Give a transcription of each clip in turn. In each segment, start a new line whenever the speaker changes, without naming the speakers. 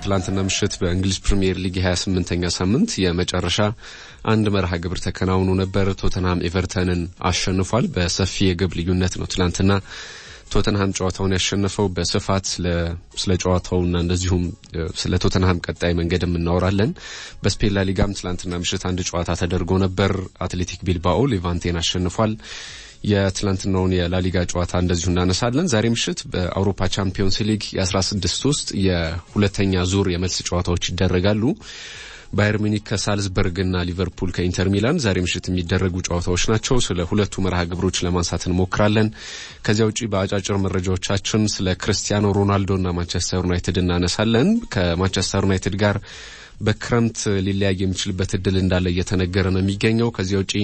ትላንትና ምሽት በእንግሊዝ ፕሪምየር ሊግ የ28ኛ ሳምንት የመጨረሻ አንድ መርሃ ግብር ተከናውኖ ነበር። ቶተንሃም ኤቨርተንን አሸንፏል። በሰፊ የግብ ልዩነት ነው ትላንትና ቶተንሃም ጨዋታውን ያሸነፈው። በስፋት ስለ ጨዋታውና እንደዚሁም ስለ ቶተንሃም ቀጣይ መንገድም እናወራለን። በስፔን ላሊጋም ትላንትና ምሽት አንድ ጨዋታ ተደርጎ ነበር። አትሌቲክ ቢልባኦ ሌቫንቴን አሸንፏል። የትላንትናውን የላሊጋ ጨዋታ እንደዚሁ እናነሳለን። ዛሬ ምሽት በአውሮፓ ቻምፒዮንስ ሊግ የ16 ውስጥ የሁለተኛ ዙር የመልስ ጨዋታዎች ይደረጋሉ። ባየር ሚኒክ ከሳልዝበርግና ሊቨርፑል ከኢንተር ሚላን ዛሬ ምሽት የሚደረጉ ጨዋታዎች ናቸው። ስለ ሁለቱ መርሃ ግብሮች ለማንሳት እንሞክራለን። ከዚያ ውጪ በአጫጭር መረጃዎቻችን ስለ ክርስቲያኖ ሮናልዶና ማንቸስተር ዩናይትድ እናነሳለን። ከማንቸስተር ዩናይትድ ጋር በክረምት ሊለያይ የሚችልበት እድል እንዳለ እየተነገረ ነው የሚገኘው። ከዚያ ውጪ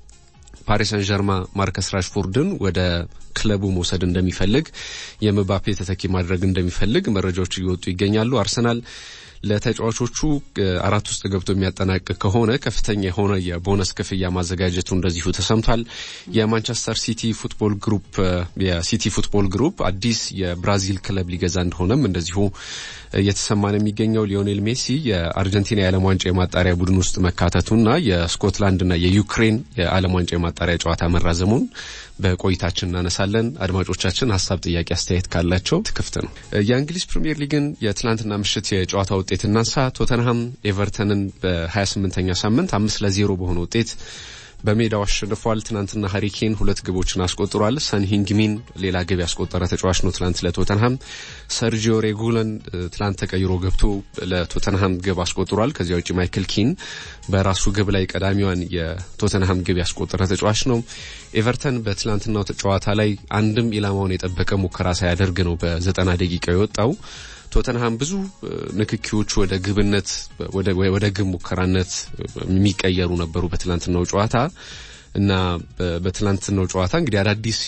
ፓሪስ ሰን ጀርማ ማርከስ ራሽፎርድን ወደ ክለቡ መውሰድ እንደሚፈልግ የምባፔ ተተኪ ማድረግ እንደሚፈልግ መረጃዎች እየወጡ ይገኛሉ። አርሰናል ለተጫዋቾቹ አራት ውስጥ ገብቶ የሚያጠናቅቅ ከሆነ ከፍተኛ የሆነ የቦነስ ክፍያ ማዘጋጀቱ እንደዚሁ ተሰምቷል። የማንቸስተር ሲቲ ፉትቦል ግሩፕ የሲቲ ፉትቦል ግሩፕ አዲስ የብራዚል ክለብ ሊገዛ እንደሆነም እንደዚሁ እየተሰማ ነው የሚገኘው። ሊዮኔል ሜሲ የአርጀንቲና የዓለም ዋንጫ የማጣሪያ ቡድን ውስጥ መካተቱና የስኮትላንድና የዩክሬን የዓለም ዋንጫ የማጣሪያ ጨዋታ መራዘሙን በቆይታችን እናነሳለን። አድማጮቻችን ሀሳብ፣ ጥያቄ፣ አስተያየት ካላቸው ክፍት ነው። የእንግሊዝ ፕሪምየር ሊግን የትላንትና ምሽት የጨዋታ ውጤት እናንሳ። ቶተንሃም ኤቨርተንን በ28ኛ ሳምንት አምስት ለዜሮ በሆነ ውጤት በሜዳው አሸንፏል። ትናንትና ሀሪኬን ሁለት ግቦችን አስቆጥሯል። ሰን ሂንግሚን ሌላ ግብ ያስቆጠረ ተጫዋች ነው። ትናንት ለቶተንሃም ሰርጂዮ ሬጉለን ትናንት ተቀይሮ ገብቶ ለቶተንሃም ግብ አስቆጥሯል። ከዚያ ውጭ ማይክል ኪን በራሱ ግብ ላይ ቀዳሚዋን የቶተንሃም ግብ ያስቆጠረ ተጫዋች ነው። ኤቨርተን በትላንትናው ጨዋታ ላይ አንድም ኢላማውን የጠበቀ ሙከራ ሳያደርግ ነው በዘጠና ደቂቃ የወጣው። ቶተንሃም ብዙ ንክኪዎች ወደ ግብነት ወደ ግብ ሙከራነት የሚቀየሩ ነበሩ በትላንትናው ጨዋታ እና በትላንትናው ጨዋታ እንግዲህ አዳዲስ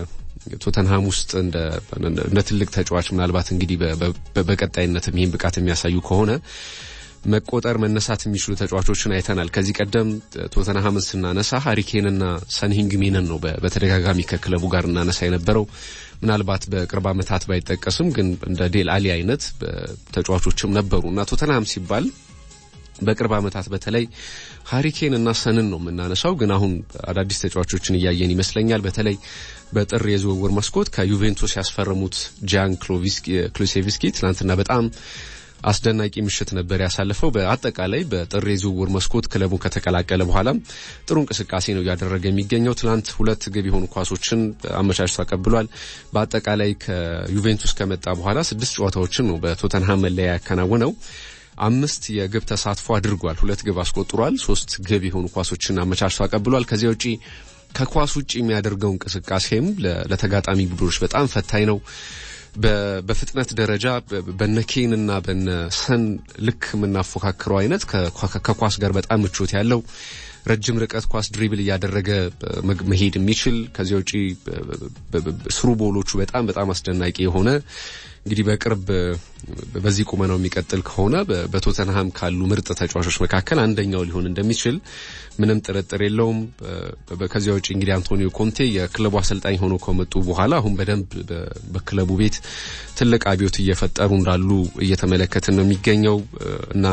የቶተንሃም ውስጥ እንደ ትልቅ ተጫዋች ምናልባት እንግዲህ በቀጣይነትም ይህን ብቃት የሚያሳዩ ከሆነ መቆጠር መነሳት የሚችሉ ተጫዋቾችን አይተናል። ከዚህ ቀደም ቶተንሃምን ስናነሳ ሀሪኬንና ሰንሂንግሚንን ነው በተደጋጋሚ ከክለቡ ጋር እናነሳ የነበረው። ምናልባት በቅርብ ዓመታት ባይጠቀስም ግን እንደ ዴል አሊ አይነት ተጫዋቾችም ነበሩ እና ቶተንሃም ሲባል በቅርብ ዓመታት በተለይ ሀሪኬን እና ሰንን ነው የምናነሳው። ግን አሁን አዳዲስ ተጫዋቾችን እያየን ይመስለኛል። በተለይ በጥር የዝውውር መስኮት ከዩቬንቱስ ያስፈረሙት ጃን ክሉሴቪስኪ ትናንትና በጣም አስደናቂ ምሽት ነበር ያሳለፈው። በአጠቃላይ በጥር የዝውውር መስኮት ክለቡን ከተቀላቀለ በኋላም ጥሩ እንቅስቃሴ ነው እያደረገ የሚገኘው። ትናንት ሁለት ግብ የሆኑ ኳሶችን አመቻችቶ አቀብሏል። በአጠቃላይ ከዩቬንቱስ ከመጣ በኋላ ስድስት ጨዋታዎችን ነው በቶተንሃም መለያ ያከናወነው። አምስት የግብ ተሳትፎ አድርጓል። ሁለት ግብ አስቆጥሯል። ሶስት ግብ የሆኑ ኳሶችን አመቻችቶ አቀብሏል። ከዚያ ውጪ ከኳስ ውጪ የሚያደርገው እንቅስቃሴም ለተጋጣሚ ቡድኖች በጣም ፈታኝ ነው። በፍጥነት ደረጃ በነ ኬን እና በነ ሰን ልክ የምናፎካክረው አይነት ከኳስ ጋር በጣም ምቾት ያለው ረጅም ርቀት ኳስ ድሪብል እያደረገ መሄድ የሚችል ከዚያ ውጪ ስሩ ቦሎቹ በጣም በጣም አስደናቂ የሆነ እንግዲህ በቅርብ በዚህ ቁመናው የሚቀጥል ከሆነ በቶተንሃም ካሉ ምርጥ ተጫዋቾች መካከል አንደኛው ሊሆን እንደሚችል ምንም ጥርጥር የለውም። ከዚያ ውጭ እንግዲህ አንቶኒዮ ኮንቴ የክለቡ አሰልጣኝ ሆኖ ከመጡ በኋላ አሁን በደንብ በክለቡ ቤት ትልቅ አብዮት እየፈጠሩ እንዳሉ እየተመለከትን ነው የሚገኘው እና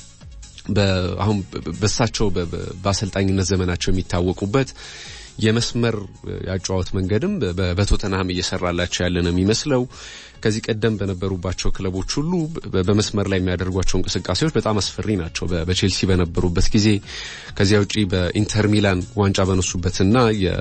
አሁን በሳቸው በአሰልጣኝነት ዘመናቸው የሚታወቁበት የመስመር ያጨዋወት መንገድም በቶተንሃም እየሰራላቸው ያለ ነው የሚመስለው። ከዚህ ቀደም በነበሩባቸው ክለቦች ሁሉ በመስመር ላይ የሚያደርጓቸው እንቅስቃሴዎች በጣም አስፈሪ ናቸው። በቼልሲ በነበሩበት ጊዜ ከዚያ ውጪ በኢንተር ሚላን ዋንጫ በነሱበትና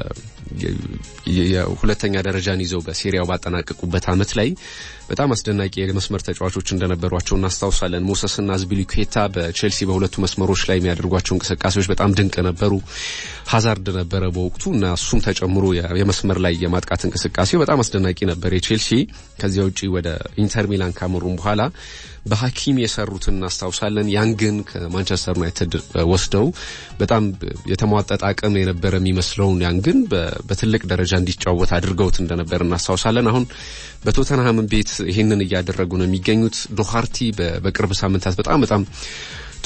የሁለተኛ ደረጃን ይዘው በሴሪያው ባጠናቀቁበት ዓመት ላይ በጣም አስደናቂ የመስመር ተጫዋቾች እንደነበሯቸው እናስታውሳለን። ሞሰስና አዝፒሊኩዌታ በቼልሲ በሁለቱ መስመሮች ላይ የሚያደርጓቸው እንቅስቃሴዎች በጣም ድንቅ ነበሩ። ሀዛርድ ነበረ በወቅቱ እና እሱም ተጨምሮ የመስመር ላይ የማጥቃት እንቅስቃሴው በጣም አስደናቂ ነበር የቼልሲ። ከዚያ ውጪ ወደ ኢንተር ሚላን ካመሩም በኋላ በሀኪም የሰሩትን እናስታውሳለን። ያን ግን ከማንቸስተር ዩናይትድ ወስደው በጣም የተሟጠጠ አቅም የነበረ የሚመስለውን ያን ግን በትልቅ ደረጃ እንዲጫወት አድርገውት እንደነበር እናስታውሳለን። አሁን በቶተንሃም ቤት ይህንን እያደረጉ ነው የሚገኙት። ዶሃርቲ በቅርብ ሳምንታት በጣም በጣም ጥሩ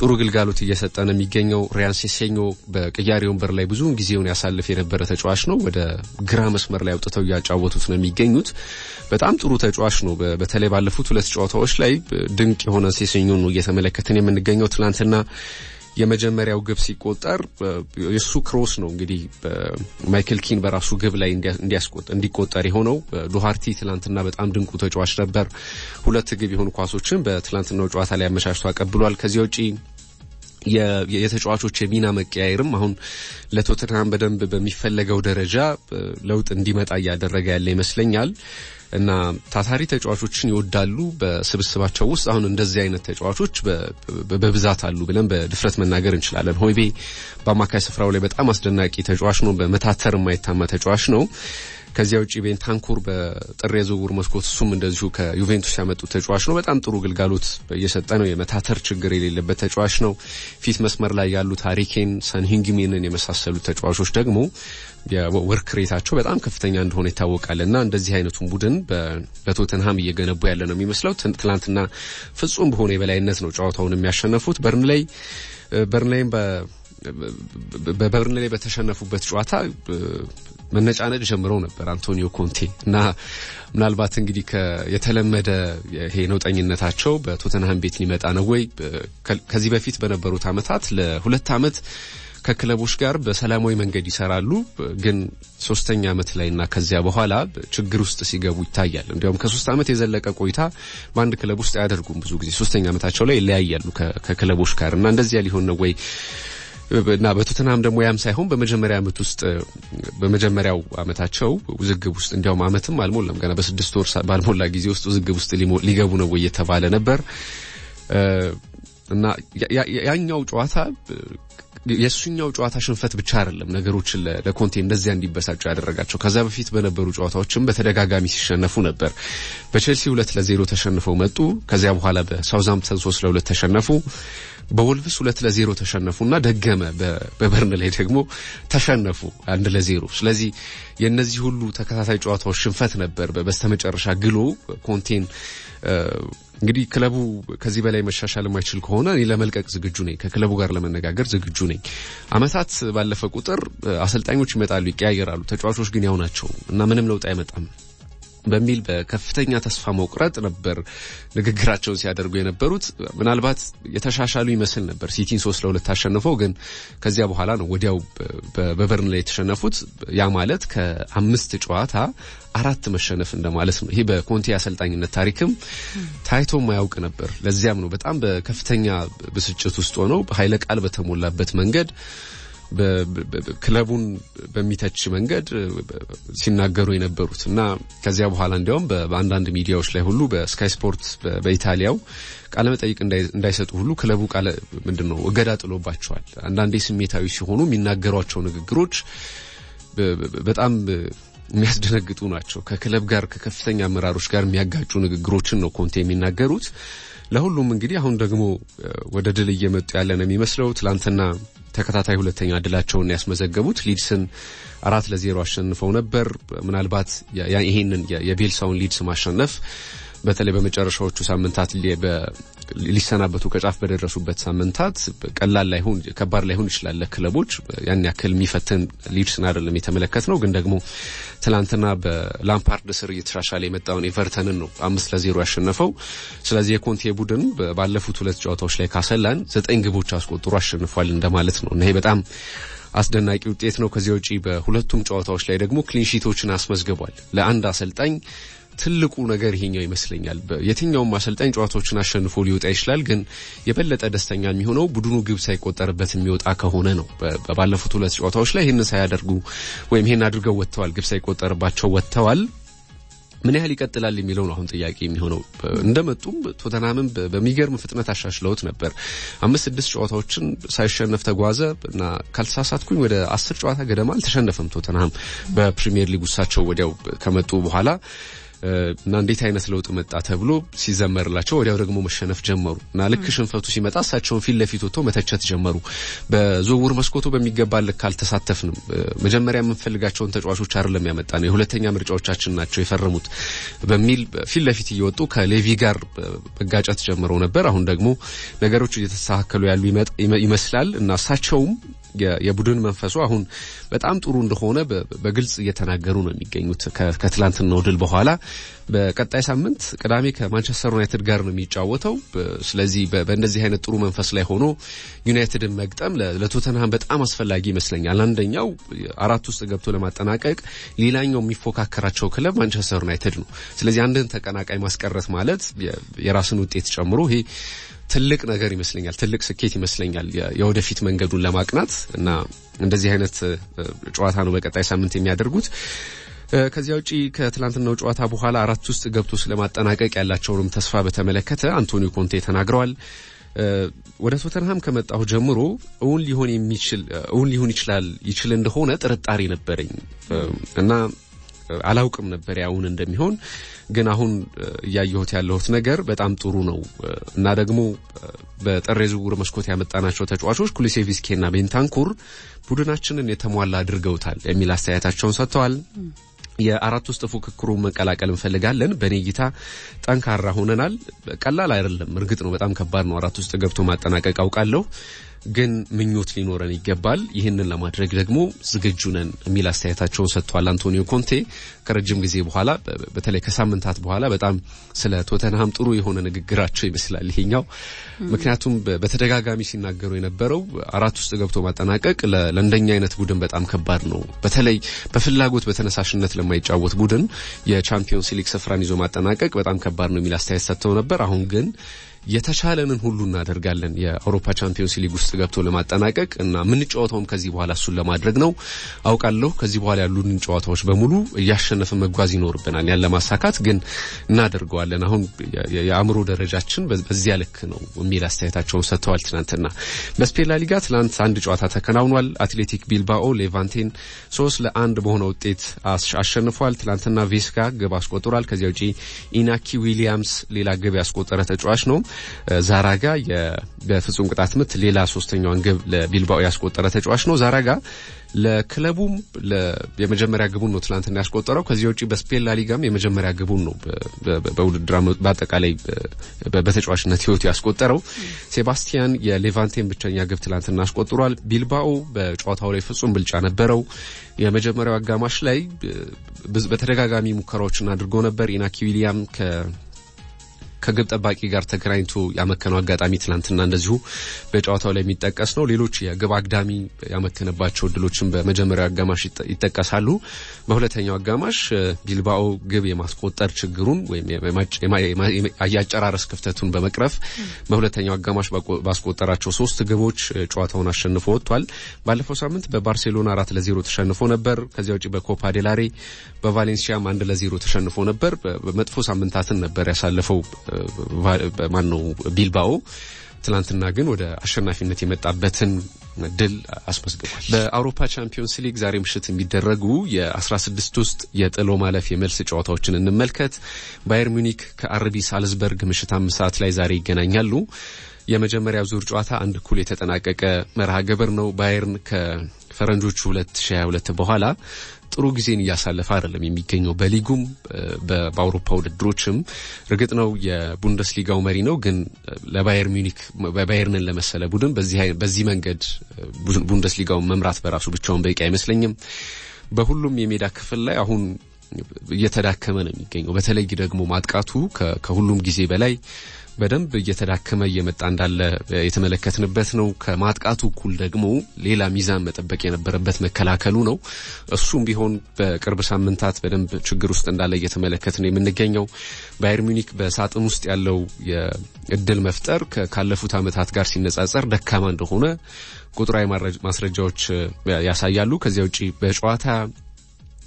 ጥሩ ግልጋሎት እየሰጠ ነው የሚገኘው። ሪያን ሴሴኞ በቅያሬ ወንበር ላይ ብዙውን ጊዜውን ያሳልፍ የነበረ ተጫዋች ነው። ወደ ግራ መስመር ላይ አውጥተው እያጫወቱት ነው የሚገኙት። በጣም ጥሩ ተጫዋች ነው። በተለይ ባለፉት ሁለት ጨዋታዎች ላይ ድንቅ የሆነ ሴሴኞ ነው እየተመለከትን የምንገኘው። ትናንትና የመጀመሪያው ግብ ሲቆጠር የሱ ክሮስ ነው እንግዲህ ማይክል ኪን በራሱ ግብ ላይ እንዲቆጠር የሆነው። ዶሃርቲ ትላንትና በጣም ድንቁ ተጫዋች ነበር። ሁለት ግብ የሆኑ ኳሶችን በትላንትናው ጨዋታ ላይ አመቻችቶ አቀብሏል። ከዚያ ውጪ የተጫዋቾች የሚና መቀያየርም አሁን ለቶተንሃም በደንብ በሚፈለገው ደረጃ ለውጥ እንዲመጣ እያደረገ ያለ ይመስለኛል። እና ታታሪ ተጫዋቾችን ይወዳሉ በስብስባቸው ውስጥ አሁን እንደዚህ አይነት ተጫዋቾች በብዛት አሉ ብለን በድፍረት መናገር እንችላለን። ሆይቤ በአማካይ ስፍራው ላይ በጣም አስደናቂ ተጫዋች ነው። በመታተር የማይታማ ተጫዋች ነው። ከዚያ ውጪ ቤንታንኩር በጥር የዝውውር መስኮት እሱም እንደዚሁ ከዩቬንቱስ ያመጡት ተጫዋች ነው። በጣም ጥሩ ግልጋሎት እየሰጠ ነው። የመታተር ችግር የሌለበት ተጫዋች ነው። ፊት መስመር ላይ ያሉት ሃሪኬን፣ ሰንሂንግሚንን የመሳሰሉት ተጫዋቾች ደግሞ የወርክ ሬታቸው በጣም ከፍተኛ እንደሆነ ይታወቃል እና እንደዚህ አይነቱን ቡድን በቶተንሃም እየገነቡ ያለ ነው የሚመስለው። ትላንትና ፍጹም በሆነ የበላይነት ነው ጨዋታውን የሚያሸነፉት። በርንላይ በርንላይም በበርንላይ በተሸነፉበት ጨዋታ መነጫነጭ ጀምረው ነበር አንቶኒዮ ኮንቴ እና ምናልባት እንግዲህ የተለመደ ይሄ ነውጠኝነታቸው በቶተንሃም ቤት ሊመጣ ነው ወይ? ከዚህ በፊት በነበሩት ዓመታት ለሁለት ዓመት ከክለቦች ጋር በሰላማዊ መንገድ ይሰራሉ። ግን ሶስተኛ ዓመት ላይና ከዚያ በኋላ ችግር ውስጥ ሲገቡ ይታያል። እንዲያውም ከሶስት ዓመት የዘለቀ ቆይታ በአንድ ክለብ ውስጥ አያደርጉም። ብዙ ጊዜ ሶስተኛ ዓመታቸው ላይ ይለያያሉ ከክለቦች ጋር እና እንደዚያ ሊሆን ነው ወይ እና በቶተንሃም ደግሞ ያም ሳይሆን በመጀመሪያ ዓመት ውስጥ በመጀመሪያው ዓመታቸው ውዝግብ ውስጥ እንዲያውም ዓመትም አልሞላም ገና በስድስት ወር ባልሞላ ጊዜ ውስጥ ውዝግብ ውስጥ ሊገቡ ነው ወይ የተባለ ነበር እና ያኛው ጨዋታ የእሱኛው ጨዋታ ሽንፈት ብቻ አይደለም ነገሮችን ለኮንቴ እንደዚያ እንዲበሳጩ ያደረጋቸው። ከዛ በፊት በነበሩ ጨዋታዎችም በተደጋጋሚ ሲሸነፉ ነበር። በቼልሲ ሁለት ለዜሮ ተሸንፈው መጡ። ከዚያ በኋላ በሳውዝሃምፕተን ሶስት ለሁለት ተሸነፉ። በወልቭስ ሁለት ለዜሮ ተሸነፉና ደገመ። በበርን ላይ ደግሞ ተሸነፉ አንድ ለዜሮ። ስለዚህ የእነዚህ ሁሉ ተከታታይ ጨዋታዎች ሽንፈት ነበር በስተመጨረሻ ግሎ ኮንቴን እንግዲህ ክለቡ ከዚህ በላይ መሻሻል የማይችል ከሆነ እኔ ለመልቀቅ ዝግጁ ነኝ፣ ከክለቡ ጋር ለመነጋገር ዝግጁ ነኝ። አመታት ባለፈ ቁጥር አሰልጣኞች ይመጣሉ፣ ይቀያየራሉ፣ ተጫዋቾች ግን ያው ናቸው እና ምንም ለውጥ አይመጣም በሚል በከፍተኛ ተስፋ መቁረጥ ነበር ንግግራቸውን ሲያደርጉ የነበሩት። ምናልባት የተሻሻሉ ይመስል ነበር ሲቲን ሶስት ለሁለት አሸንፈው፣ ግን ከዚያ በኋላ ነው ወዲያው በበርን ላይ የተሸነፉት። ያ ማለት ከአምስት ጨዋታ አራት መሸነፍ እንደማለት ነው። ይሄ በኮንቴ አሰልጣኝነት ታሪክም ታይቶ ማያውቅ ነበር። ለዚያም ነው በጣም በከፍተኛ ብስጭት ውስጥ ሆነው ኃይለ ቃል በተሞላበት መንገድ ክለቡን በሚተች መንገድ ሲናገሩ የነበሩት እና ከዚያ በኋላ እንዲያውም በአንዳንድ ሚዲያዎች ላይ ሁሉ በስካይ ስፖርት በኢታሊያው ቃለ መጠይቅ እንዳይሰጡ ሁሉ ክለቡ ቃለ ምንድን ነው እገዳ ጥሎባቸዋል። አንዳንዴ ስሜታዊ ሲሆኑ የሚናገሯቸው ንግግሮች በጣም የሚያስደነግጡ ናቸው። ከክለብ ጋር ከከፍተኛ አመራሮች ጋር የሚያጋጩ ንግግሮችን ነው ኮንቴ የሚናገሩት። ለሁሉም እንግዲህ አሁን ደግሞ ወደ ድል እየመጡ ያለ ነው የሚመስለው። ትላንትና ተከታታይ ሁለተኛ ድላቸውን ያስመዘገቡት ሊድስን አራት ለዜሮ አሸንፈው ነበር። ምናልባት ይሄንን የቤልሳውን ሊድስ ማሸነፍ በተለይ በመጨረሻዎቹ ሳምንታት ሊሰናበቱ ከጫፍ በደረሱበት ሳምንታት ቀላል ላይሆን ከባድ ላይሆን ይችላል ለክለቦች ያን ያክል የሚፈትን ሊድስን አይደለም የተመለከት ነው። ግን ደግሞ ትላንትና በላምፓርድ ስር እየተሻሻለ የመጣውን ኤቨርተንን ነው አምስት ለዜሮ ያሸነፈው። ስለዚህ የኮንቴ ቡድን ባለፉት ሁለት ጨዋታዎች ላይ ካሰላን ዘጠኝ ግቦች አስቆጥሮ አሸንፏል እንደማለት ነው እና ይሄ በጣም አስደናቂ ውጤት ነው። ከዚያ ውጪ በሁለቱም ጨዋታዎች ላይ ደግሞ ክሊንሺቶችን አስመዝግቧል። ለአንድ አሰልጣኝ ትልቁ ነገር ይሄኛው ይመስለኛል። የትኛውም አሰልጣኝ ጨዋታዎችን አሸንፎ ሊወጣ ይችላል። ግን የበለጠ ደስተኛ የሚሆነው ቡድኑ ግብ ሳይቆጠርበት የሚወጣ ከሆነ ነው። ባለፉት ሁለት ጨዋታዎች ላይ ይህንን ሳያደርጉ ወይም ይህን አድርገው ወጥተዋል፣ ግብ ሳይቆጠርባቸው ወጥተዋል። ምን ያህል ይቀጥላል የሚለው ነው አሁን ጥያቄ የሚሆነው። እንደመጡም ቶተናምን በሚገርም ፍጥነት አሻሽለውት ነበር። አምስት ስድስት ጨዋታዎችን ሳይሸነፍ ተጓዘ እና ካልተሳሳትኩኝ ወደ አስር ጨዋታ ገደማ አልተሸነፈም ቶተናም በፕሪሚየር ሊግ ውሳቸው ወዲያው ከመጡ በኋላ እና እንዴት አይነት ለውጥ መጣ ተብሎ ሲዘመርላቸው ወዲያው ደግሞ መሸነፍ ጀመሩ እና ልክ ሽንፈቱ ሲመጣ እሳቸውን ፊት ለፊት ወጥቶ መተቸት ጀመሩ። በዝውውር መስኮቱ በሚገባ ልክ አልተሳተፍንም፣ መጀመሪያ የምንፈልጋቸውን ተጫዋቾች አይደለም ያመጣ ነው፣ የሁለተኛ ምርጫዎቻችን ናቸው የፈረሙት በሚል ፊት ለፊት እየወጡ ከሌቪ ጋር መጋጨት ጀምረው ነበር። አሁን ደግሞ ነገሮች እየተስተካከሉ ያሉ ይመስላል እና እሳቸውም የቡድን መንፈሱ አሁን በጣም ጥሩ እንደሆነ በግልጽ እየተናገሩ ነው የሚገኙት። ከትላንትናው ድል በኋላ በቀጣይ ሳምንት ቅዳሜ ከማንቸስተር ዩናይትድ ጋር ነው የሚጫወተው። ስለዚህ በእንደዚህ አይነት ጥሩ መንፈስ ላይ ሆኖ ዩናይትድን መግጠም ለቶተንሃም በጣም አስፈላጊ ይመስለኛል። አንደኛው አራት ውስጥ ገብቶ ለማጠናቀቅ፣ ሌላኛው የሚፎካከራቸው ክለብ ማንቸስተር ዩናይትድ ነው። ስለዚህ አንድን ተቀናቃይ ማስቀረት ማለት የራስን ውጤት ጨምሮ ይሄ ትልቅ ነገር ይመስለኛል። ትልቅ ስኬት ይመስለኛል የወደፊት መንገዱን ለማቅናት እና እንደዚህ አይነት ጨዋታ ነው በቀጣይ ሳምንት የሚያደርጉት። ከዚያ ውጪ ከትላንትናው ጨዋታ በኋላ አራት ውስጥ ገብቶ ስለማጠናቀቅ ያላቸውንም ተስፋ በተመለከተ አንቶኒዮ ኮንቴ ተናግረዋል። ወደ ቶተንሃም ከመጣሁ ጀምሮ እውን ሊሆን የሚችል እውን ሊሆን ይችላል ይችል እንደሆነ ጥርጣሬ ነበረኝ እና አላውቅም ነበር ያውን እንደሚሆን ግን አሁን እያየሁት ያለሁት ነገር በጣም ጥሩ ነው እና ደግሞ በጥር የዝውውር መስኮት ያመጣናቸው ተጫዋቾች ኩሊሴቪስኬና ቤንታንኩር ቡድናችንን የተሟላ አድርገውታል የሚል አስተያየታቸውን ሰጥተዋል። የአራት ውስጥ ፉክክሩ መቀላቀል እንፈልጋለን። በእኔ እይታ ጠንካራ ሆነናል። ቀላል አይደለም፣ እርግጥ ነው በጣም ከባድ ነው። አራት ውስጥ ገብቶ ማጠናቀቅ አውቃለሁ ግን ምኞት ሊኖረን ይገባል። ይህንን ለማድረግ ደግሞ ዝግጁ ነን የሚል አስተያየታቸውን ሰጥቷል አንቶኒዮ ኮንቴ ከረጅም ጊዜ በኋላ በተለይ ከሳምንታት በኋላ በጣም ስለ ቶተንሃም ጥሩ የሆነ ንግግራቸው ይመስላል ይሄኛው። ምክንያቱም በተደጋጋሚ ሲናገሩ የነበረው አራት ውስጥ ገብቶ ማጠናቀቅ ለእንደኛ አይነት ቡድን በጣም ከባድ ነው። በተለይ በፍላጎት በተነሳሽነት ለማይጫወት ቡድን የቻምፒዮንስ ሊግ ስፍራን ይዞ ማጠናቀቅ በጣም ከባድ ነው የሚል አስተያየት ሰጥተው ነበር። አሁን ግን የተቻለንን ሁሉ እናደርጋለን የአውሮፓ ቻምፒዮንስ ሊግ ውስጥ ገብቶ ለማጠናቀቅ እና የምንጫወተውም ከዚህ በኋላ እሱን ለማድረግ ነው አውቃለሁ። ከዚህ በኋላ ያሉንን ጨዋታዎች በሙሉ እያሸነፍን መጓዝ ይኖርብናል። ያን ለማሳካት ግን እናደርገዋለን። አሁን የአእምሮ ደረጃችን በዚያ ልክ ነው የሚል አስተያየታቸውን ሰጥተዋል። ትናንትና በስፔን ላሊጋ ትናንት አንድ ጨዋታ ተከናውኗል። አትሌቲክ ቢልባኦ ሌቫንቴን ሶስት ለአንድ በሆነ ውጤት አሸንፏል። ትናንትና ቬስጋ ግብ አስቆጥሯል። ከዚያ ውጪ ኢናኪ ዊሊያምስ ሌላ ግብ ያስቆጠረ ተጫዋች ነው። ዛራጋ በፍጹም ቅጣት ምት ሌላ ሶስተኛዋን ግብ ለቢልባኦ ያስቆጠረ ተጫዋች ነው። ዛራጋ ለክለቡም የመጀመሪያ ግቡን ነው ትናንትና ያስቆጠረው። ከዚህ ውጪ በስፔን ላሊጋም የመጀመሪያ ግቡን ነው በውድድር በአጠቃላይ በተጫዋችነት ሕይወቱ ያስቆጠረው። ሴባስቲያን የሌቫንቴን ብቸኛ ግብ ትናንትና አስቆጥሯል። ቢልባኦ በጨዋታው ላይ ፍጹም ብልጫ ነበረው። የመጀመሪያው አጋማሽ ላይ በተደጋጋሚ ሙከራዎችን አድርጎ ነበር። ኢናኪ ዊሊያም ከ ከግብ ጠባቂ ጋር ተገናኝቶ ያመከነው አጋጣሚ ትናንትና እንደዚሁ በጨዋታው ላይ የሚጠቀስ ነው። ሌሎች የግብ አግዳሚ ያመከነባቸው እድሎችን በመጀመሪያው አጋማሽ ይጠቀሳሉ። በሁለተኛው አጋማሽ ቢልባኦ ግብ የማስቆጠር ችግሩን ወይም የአጨራረስ ክፍተቱን በመቅረፍ በሁለተኛው አጋማሽ ባስቆጠራቸው ሶስት ግቦች ጨዋታውን አሸንፎ ወጥቷል። ባለፈው ሳምንት በባርሴሎና አራት ለዜሮ ተሸንፎ ነበር። ከዚያ ውጭ በኮፓ ዴላሬ በቫሌንሲያም አንድ ለዜሮ ተሸንፎ ነበር። በመጥፎ ሳምንታትን ነበር ያሳለፈው ማን ነው ቢልባኦ። ትላንትና ግን ወደ አሸናፊነት የመጣበትን ድል አስመዝግቧል። በአውሮፓ ቻምፒዮንስ ሊግ ዛሬ ምሽት የሚደረጉ የ16 ውስጥ የጥሎ ማለፍ የመልስ ጨዋታዎችን እንመልከት። ባየር ሚኒክ ከአርቢ ሳልዝበርግ ምሽት አምስት ሰዓት ላይ ዛሬ ይገናኛሉ። የመጀመሪያው ዙር ጨዋታ አንድ እኩል የተጠናቀቀ መርሃ ግብር ነው። ባየርን ከፈረንጆቹ 2022 በኋላ ጥሩ ጊዜን እያሳለፈ አይደለም የሚገኘው። በሊጉም በአውሮፓ ውድድሮችም እርግጥ ነው የቡንደስሊጋው መሪ ነው፣ ግን ለባየር ሚኒክ ባየርንን ለመሰለ ቡድን በዚህ መንገድ ቡንደስሊጋውን መምራት በራሱ ብቻውን በቂ አይመስለኝም። በሁሉም የሜዳ ክፍል ላይ አሁን እየተዳከመ ነው የሚገኘው። በተለይ ደግሞ ማጥቃቱ ከሁሉም ጊዜ በላይ በደንብ እየተዳከመ እየመጣ እንዳለ የተመለከትንበት ነው። ከማጥቃቱ እኩል ደግሞ ሌላ ሚዛን መጠበቅ የነበረበት መከላከሉ ነው። እሱም ቢሆን በቅርብ ሳምንታት በደንብ ችግር ውስጥ እንዳለ እየተመለከት ነው የምንገኘው። ባየር ሚኒክ በሳጥን ውስጥ ያለው የእድል መፍጠር ካለፉት ዓመታት ጋር ሲነጻጸር ደካማ እንደሆነ ቁጥራዊ ማስረጃዎች ያሳያሉ። ከዚያ ውጪ በጨዋታ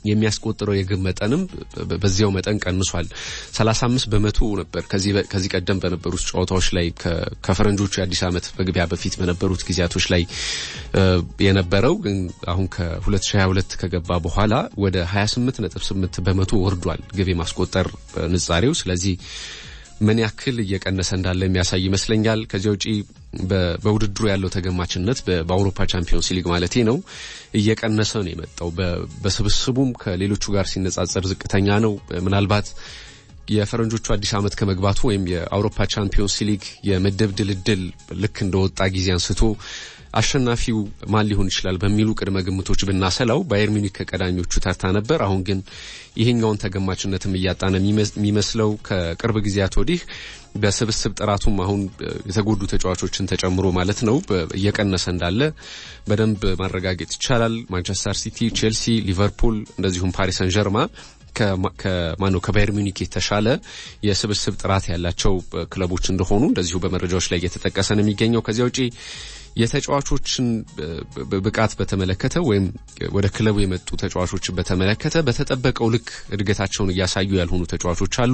የሚያስቆጥረው የግብ መጠንም በዚያው መጠን ቀንሷል። 35 በመቶ ነበር ከዚህ ቀደም በነበሩት ጨዋታዎች ላይ ከፈረንጆቹ የአዲስ ዓመት መግቢያ በፊት በነበሩት ጊዜያቶች ላይ የነበረው ግን አሁን ከ2022 ከገባ በኋላ ወደ 28.8 በመቶ ወርዷል ግብ የማስቆጠር ንጻሬው። ስለዚህ ምን ያክል እየቀነሰ እንዳለ የሚያሳይ ይመስለኛል። ከዚያ ውጪ በውድድሩ ያለው ተገማችነት በአውሮፓ ቻምፒዮንስ ሊግ ማለቴ ነው እየቀነሰ ነው የመጣው። በስብስቡም ከሌሎቹ ጋር ሲነጻጸር ዝቅተኛ ነው። ምናልባት የፈረንጆቹ አዲስ ዓመት ከመግባቱ ወይም የአውሮፓ ቻምፒዮንስ ሊግ የምድብ ድልድል ልክ እንደወጣ ጊዜ አንስቶ አሸናፊው ማን ሊሆን ይችላል በሚሉ ቅድመ ግምቶች ብናሰላው ባየር ሚኒክ ከቀዳሚዎቹ ተርታ ነበር። አሁን ግን ይሄኛውን ተገማችነትም እያጣነ የሚመስለው ከቅርብ ጊዜያት ወዲህ በስብስብ ጥራቱም አሁን የተጎዱ ተጫዋቾችን ተጨምሮ ማለት ነው እየቀነሰ እንዳለ በደንብ ማረጋገጥ ይቻላል። ማንቸስተር ሲቲ፣ ቼልሲ፣ ሊቨርፑል እንደዚሁም ፓሪስ ሰን ጀርማ ከማነው ከባየር ሚኒክ የተሻለ የስብስብ ጥራት ያላቸው ክለቦች እንደሆኑ እንደዚሁ በመረጃዎች ላይ እየተጠቀሰ ነው የሚገኘው። ከዚያ ውጪ የተጫዋቾችን ብቃት በተመለከተ ወይም ወደ ክለቡ የመጡ ተጫዋቾችን በተመለከተ በተጠበቀው ልክ እድገታቸውን እያሳዩ ያልሆኑ ተጫዋቾች አሉ።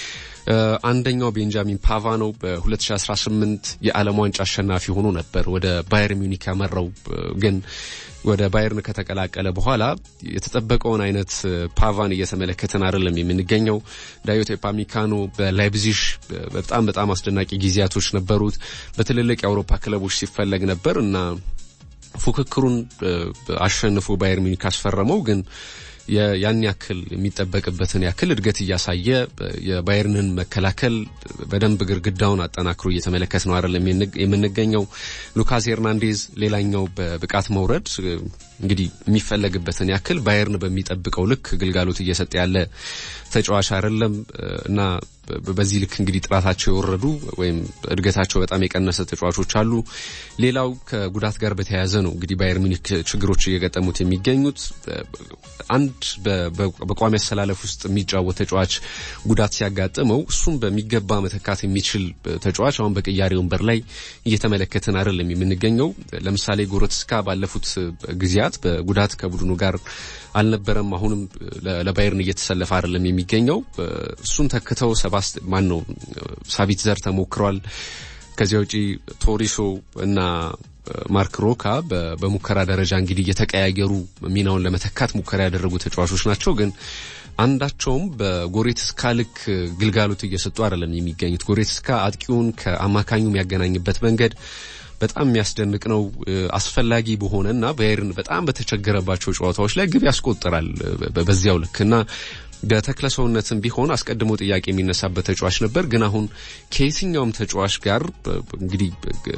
አንደኛው ቤንጃሚን ፓቫ ነው። በ2018 የዓለም ዋንጫ አሸናፊ ሆኖ ነበር ወደ ባየር ሚኒክ ያመራው ግን ወደ ባየርን ከተቀላቀለ በኋላ የተጠበቀውን አይነት ፓቫን እየተመለከተን አይደለም የምንገኘው። ዳዮት ኤፓሚካኖ በላይፕዚሽ በጣም በጣም አስደናቂ ጊዜያቶች ነበሩት። በትልልቅ የአውሮፓ ክለቦች ሲፈለግ ነበር እና ፉክክሩን አሸንፎ ባየር ሚኒክ አስፈረመው ግን ያን ያክል የሚጠበቅበትን ያክል እድገት እያሳየ የባየርንን መከላከል በደንብ ግድግዳውን አጠናክሮ እየተመለከት ነው አይደለም የምንገኘው። ሉካስ ሄርናንዴዝ ሌላኛው በብቃት መውረድ እንግዲህ የሚፈለግበትን ያክል ባየርን በሚጠብቀው ልክ ግልጋሎት እየሰጠ ያለ ተጫዋች አይደለም እና በዚህ ልክ እንግዲህ ጥራታቸው የወረዱ ወይም እድገታቸው በጣም የቀነሰ ተጫዋቾች አሉ። ሌላው ከጉዳት ጋር በተያያዘ ነው እንግዲህ ባየር ሚኒክ ችግሮች እየገጠሙት የሚገኙት። አንድ በቋሚ አሰላለፍ ውስጥ የሚጫወት ተጫዋች ጉዳት ሲያጋጥመው እሱም በሚገባ መተካት የሚችል ተጫዋች አሁን በቅያሬ ወንበር ላይ እየተመለከትን አይደለም የምንገኘው። ለምሳሌ ጎረትስካ ባለፉት ጊዜያት በጉዳት ከቡድኑ ጋር አልነበረም። አሁንም ለባየርን እየተሰለፈ አይደለም የሚገኘው። እሱን ተክተው ሰባስት ማን ነው ሳቢት ዘር ተሞክሯል። ከዚያ ውጪ ቶሪሶ እና ማርክ ሮካ በሙከራ ደረጃ እንግዲህ እየተቀያየሩ ሚናውን ለመተካት ሙከራ ያደረጉ ተጫዋቾች ናቸው ግን አንዳቸውም በጎሬትስካ ልክ ግልጋሎት እየሰጡ አይደለም የሚገኙት። ጎሬትስካ አጥቂውን ከአማካኙ የሚያገናኝበት መንገድ በጣም የሚያስደንቅ ነው። አስፈላጊ በሆነና ባየርን በጣም በተቸገረባቸው ጨዋታዎች ላይ ግብ ያስቆጥራል በዚያው ልክ እና በተክለ ሰውነትም ቢሆን አስቀድሞ ጥያቄ የሚነሳበት ተጫዋች ነበር። ግን አሁን ከየትኛውም ተጫዋች ጋር እንግዲህ